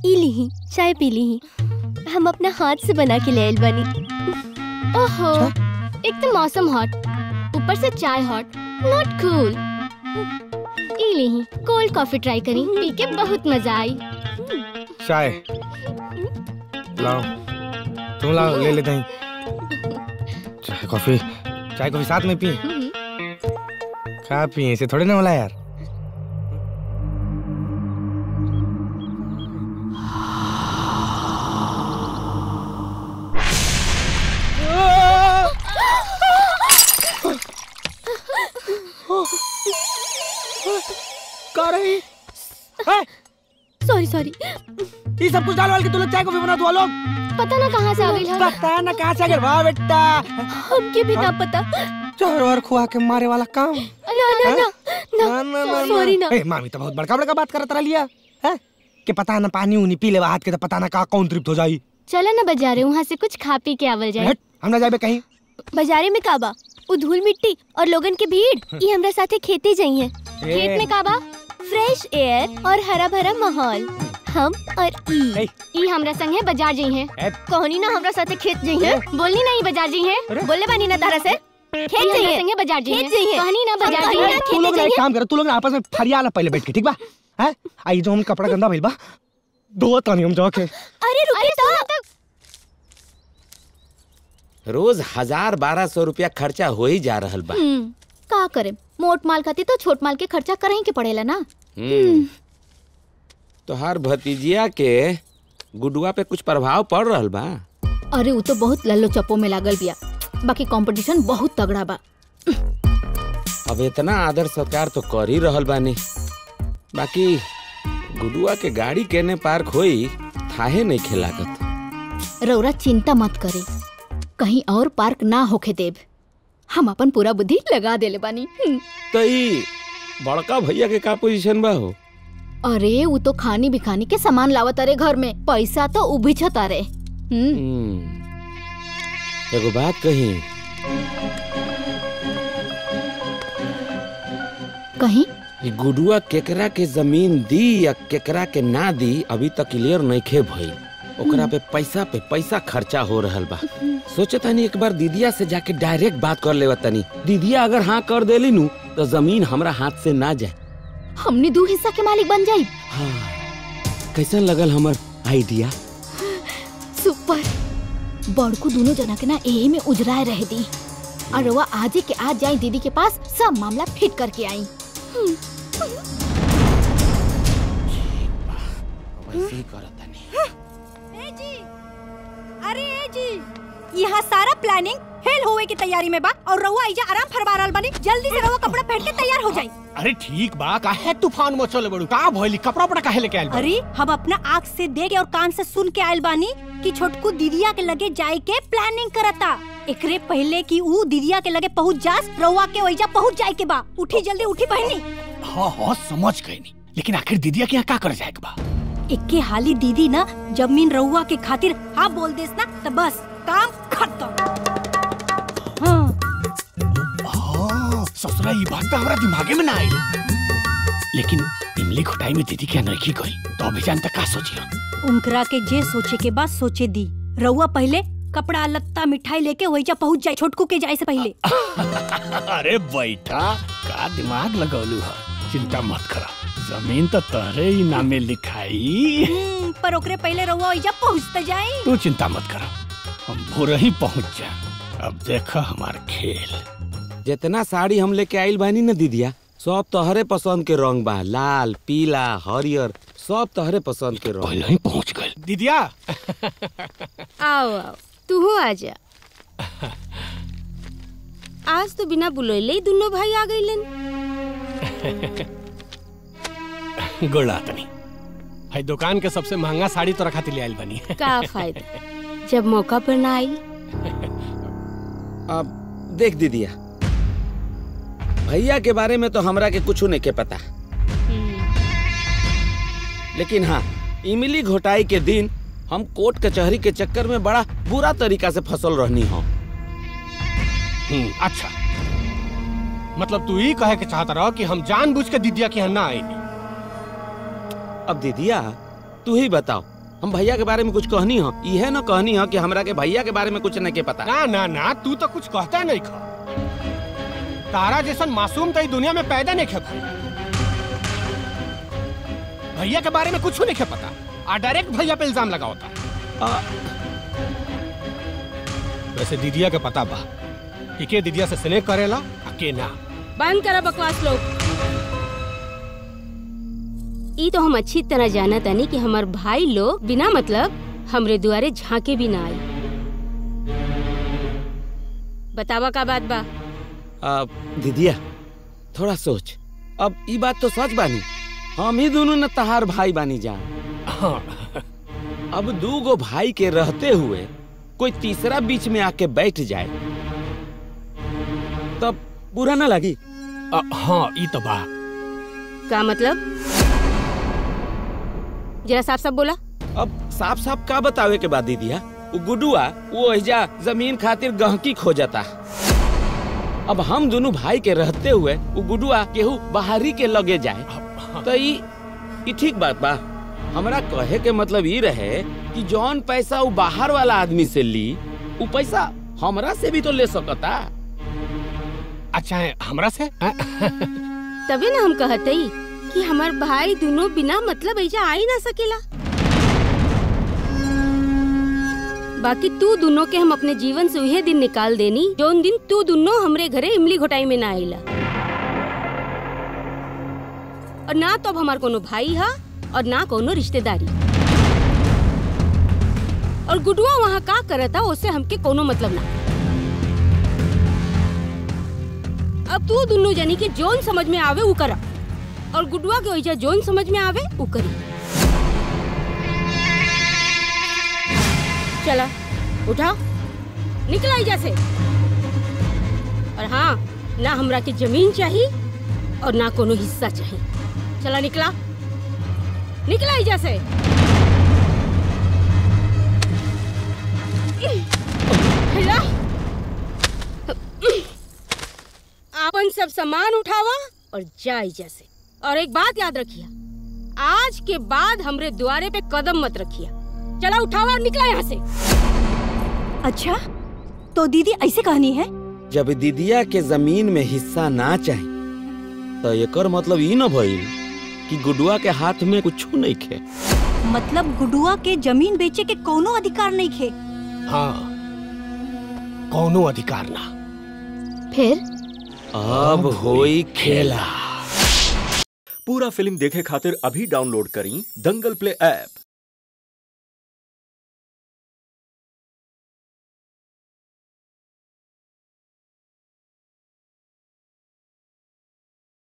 ई लीही चाय पी लीही हम अपना हाथ से बना के ले आइल बानी ओहो एक तो मौसम हॉट ऊपर से चाय हॉट नॉट कूल ई लीही कोल्ड कॉफी ट्राई करी पी के बहुत मजा आई चाय लाओ तुम लाओ ले लेते हैं चाय कॉफी चाय कॉफी साथ में पी क्या पिए इसे थोड़े ना होला यार का रही सॉरी सॉरी ये सब कुछ डाल वाल के तू लोग चाय कॉफी बना दो लोग पता ना कहाँ से आ गई पता ना कहाँ से आ गए वाह बेटा हमके भी ना पता चार वार खुआ के मारे वाला काम ना ना ना ना ना ना सॉरी ना ए, मामी तो बहुत बड़का बड़का बात करत रही है हैं? कि पता ना पानी उनी पी ले हाथ के तो पता ना का कौन तृप्त हो जाई चलो ना बाजारे वहाँ से कुछ खा पी के आवल जाए हट हम ना जाबे कहीं बाजारे में काबा उ धूल मिट्टी और लोगन के भीड़ ये हमरा साथे खेते जाइए खेत में काबा फ्रेश एयर और हरा भरा माहौल हम और ई ए, ई हमरा संगे बाजार जाई है ए, कहनी ना हमरा साथे खेत जाइए बोलनी नहीं बाजार जाई है अरे? बोले बानी ना तारा से खेत हमरा जाइए संगे बाजार जाई खेत है जाइए। कहनी ना बाजार हम जाई कहनी है ना तू लोग खेते ना एक जाइए काम कर तू लोग ना आपस में फरियाला पहले बैठ के ठीक बा हैं आई जो हम कपड़ा गंदा भइल बा दो तानी हम जाके अरे रुके तो रोज हजार बारह सौ रुपया खर्चा हो ही जा रहल बा हम्म, का करे मोट माल खाती तो छोट माल के खर्चा करही के पड़ेला ना हम्म। तोहार भतीजिया के गुडुआ पे कुछ प्रभाव पड़ रहल बा अरे उ तो बहुत लल्लो चप्पो में लागल बिया बाकी कंपटीशन बहुत तगड़ा बा अब इतना आदर सत्कार तो कर ही रहल बानी बाकी गुडुआ के गाड़ी केने पार्क होई थाहे नहीं खिलागत रौरा चिंता मत करे कहीं और पार्क ना होके देब हम अपन पूरा बुद्धि लगा देले बानी हम्म। तो ई बड़का भैया के का पोजीशन बा हो अरे उ तो खानी बिखानी के सामान लावत अरे घर में पैसा तो उबिछत अरे हम्म हम्म। एगो बात कही कहीं ई गुडुआ केकरा के जमीन दी या केकरा के ना दी अभी तक क्लियर नइखे भइल ओकरा पे पैसा पे पैसा खर्चा हो रहल बा सोचे तनी एक बार दीदिया से जाके डायरेक्ट बात कर लेवा तनी दीदिया अगर हाँ कर देली नु तो जमीन हमरा हाथ से ना जाए हमने दो हिस्सा के मालिक बन जाई हाँ कैसन लगल हमर आइडिया सुपर बड़कू दोनों जना के ना एही में उजराए रह दी और रउआ आजे के आज जाई दीदी के पास सब मामला फिट करके आई वैसे ही करत तनी ए जी अरे ए जी यहाँ सारा प्लानिंग फेल होवे की तैयारी में बा और रउआ इजा आराम फरमा रहल बानी जल्दी से रउआ कपड़ा पहन के तैयार हो जाई अरे ठीक बा काहे तूफान मचल बड़ू का भइली कपड़ा उपड़ा काहे लेके आइल बा अरे हम अपना आँख से देख के और कान से सुन के आयल बानी कि छोटकू दीदिया के लगे जाए के प्लानिंग करता एकरे पहले कि ऊ दीदिया के लगे पहुँच जास रउआ के वहीजा पहुँच जाए के बा उठी जल्दी उठी पहनी हाँ हाँ समझ गई नी लेकिन आखिर दीदिया के यहाँ का कर जाएगा बा इक्के हाली दीदी ना जमीन रउआ के खातिर हाँ बोल देस ना तो बस काम खत्म हाँ हाँ ससुरा ये बात तो हमारा दिमागे में ना आई लेकिन इमली घोटाई में दीदी क्या नहीं गई तो अभी जानता का सोचियो उनकरा के जे सोचे के बाद सोचे दी रउआ पहले कपड़ा लत्ता मिठाई लेके वहीजा पहुँच जाए छोटकू के जाए से पहले अरे बैठा का दिमाग लगौलू है चिंता मत करा जमीन तो तहरे ही नामे लिखाई हम्म, पर ओकरे पहले रउआ वहीजा पहुँचते जाए तू चिंता मत करा हम भोर ही पहुंच जा अब देखा हमार खेल जितना साड़ी हम लेके आइल बानी ना दीदिया सब तोहरे पसंद के रंग बा लाल पीला हरियर सब तोहरे पसंद के रंग पहले ही पहुंच गए दीदिया आओ आओ तू आ जा आज तो बिना बुलैले ही दोनों भाई आ गईलन गोला तनी भाई दुकान के सबसे महंगा साड़ी तो रखा ले आइल बनी का फायदा जब मौका पर ना आई अब देख दीदिया भैया के बारे में तो हमरा के कुछ नहीं के पता लेकिन हाँ इमली घोटाई के दिन हम कोर्ट कचहरी के चक्कर में बड़ा बुरा तरीका से फसल रहनी हो हम्म, अच्छा मतलब तू ही कहे के चाहता रहो कि हम जानबूझ के दीदिया के यहाँ ना आएनी अब दीदिया तू ही बताओ हम भैया के बारे में कुछ कहनी हो इहे न कहनी हो कि हमरा के भैया के बारे में कुछ नहीं के पता ना ना ना तू तो कुछ कहता नहीं खा तारा जैसन मासूम तो ई दुनिया में पैदा नहीं खे भाई भैया के बारे में कुछ नहीं खे पता आ डायरेक्ट भैया पे इल्जाम लगावता आ, वैसे दीदिया के पता बा कि के दीदिया से स्नेह करेला आ के ना बंद करा बकवास लोग ई तो हम अच्छी तरह जाना तानी कि हमार भाई लोग बिना मतलब हमरे दुआरे झांके भी ना आई बतावा का बात बा आ, दीदिया थोड़ा सोच अब ई बात तो सच बानी हम ही दोनों न तहार भाई बानी जान हाँ अब दू गो भाई के रहते हुए कोई तीसरा बीच में आके बैठ जाए तब बुरा ना लगी आ, हाँ ई तो बा का मतलब जरा साफ साफ बोला अब साफ साफ का बतावे के बाद दीदिया उ गुडुआ वो एजा जमीन खातिर गहकी खो जाता अब हम दोनों भाई के रहते हुए उ गुडुआ केहू बाहरी के लगे जाए तो ई ई ठीक बात बा हमरा कहे के मतलब ई रहे कि जौन पैसा उ बाहर वाला आदमी से ली उ पैसा हमरा से भी तो ले सकता अच्छा है हमरा से हाँ? तबे ना हम कहते कि हमार भाई दोनों बिना मतलब ऐजा आ ही ना सकेला बाकी तू दोनों के हम अपने जीवन से उहे दिन निकाल देनी जोन दिन तू दोनों हमरे घरे इमली घोटाई में ना आइला और ना तो अब हमार कोनो भाई हा और ना कोनो रिश्तेदारी और गुडुआ वहाँ का करता उससे हमके कोनो मतलब ना अब तू दोनों जनी के जोन समझ में आवे उ करा और गुडुआ के ओइजा जोन समझ में आवे उ करी चला उठा निकला एजा से और हाँ ना हमरा के जमीन चाहिए और ना कोनो हिस्सा चाहिए चला निकला निकला एजा से हिला आपन सब सामान उठावा और जा एजा से और एक बात याद रखिया आज के बाद हमरे द्वारे पे कदम मत रखिया चला उठावा और निकला यहाँ से अच्छा तो दीदी ऐसे कहनी है जब दीदिया के जमीन में हिस्सा ना चाही तो एकर मतलब ई न भइल कि गुडुआ के हाथ में कुछ नहीं खे मतलब गुडुआ के जमीन बेचे के कोनो अधिकार नहीं खे हाँ कौनो अधिकार ना फिर अब होई खेला पूरा फिल्म देखे खातिर अभी डाउनलोड करी दंगल प्ले ऐप